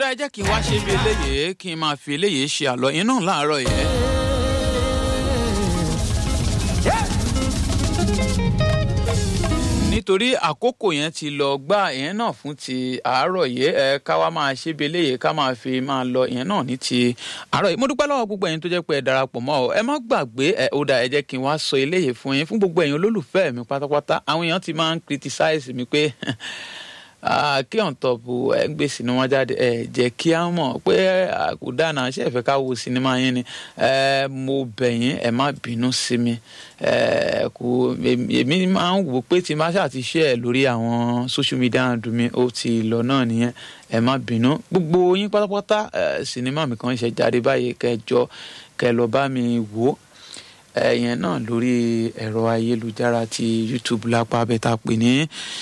ẹ jẹ́ kí n wá ṣe bí eléyìí kí n máa fi eléyìí ṣe àlọ́ yín náà láàárọ̀ yẹn. nítorí àkókò yẹn ti lọ gbá ìyẹn náà fún ti àárọ̀ yìí ẹ ká wá máa ṣe bí eléyìí ká máa fi máa lọ ìyẹn náà ní ti àárọ̀ yìí mo dúpẹ́ lọ́wọ́ gbogbo ẹ̀yin tó jẹ́ pé ẹ darapọ̀ mọ́ ọ ẹ má gbàgbé ẹ ó dà ẹ jẹ́ kí n wá sọ eléyìí fún yín fún gbogbo ẹ̀yin olólùfẹ́ mi pátápátá àwọn èèyàn ti máa ń criticize mi pé kí on top ẹ ń gbé sinimá jáde ẹ jẹ́ kí á mọ̀ pé àkùdánà ṣe é fẹ́ ká wo sinimá yẹn ni mo bẹ̀ yín ẹ má bínú sí mi kò èmi máa ń wò pé tí má ṣáà ti ṣe ẹ lórí àwọn social media handle mi ó ti lọ náà nìyẹn ẹ má bínú gbogbo yín pátápátá sinimá mi kan ṣe jáde báyìí kẹjọ kẹ lọ bá mi wò ẹ̀yẹn náà lórí ẹ̀rọ ayélujára ti YouTube lápá abẹ́ta pè ní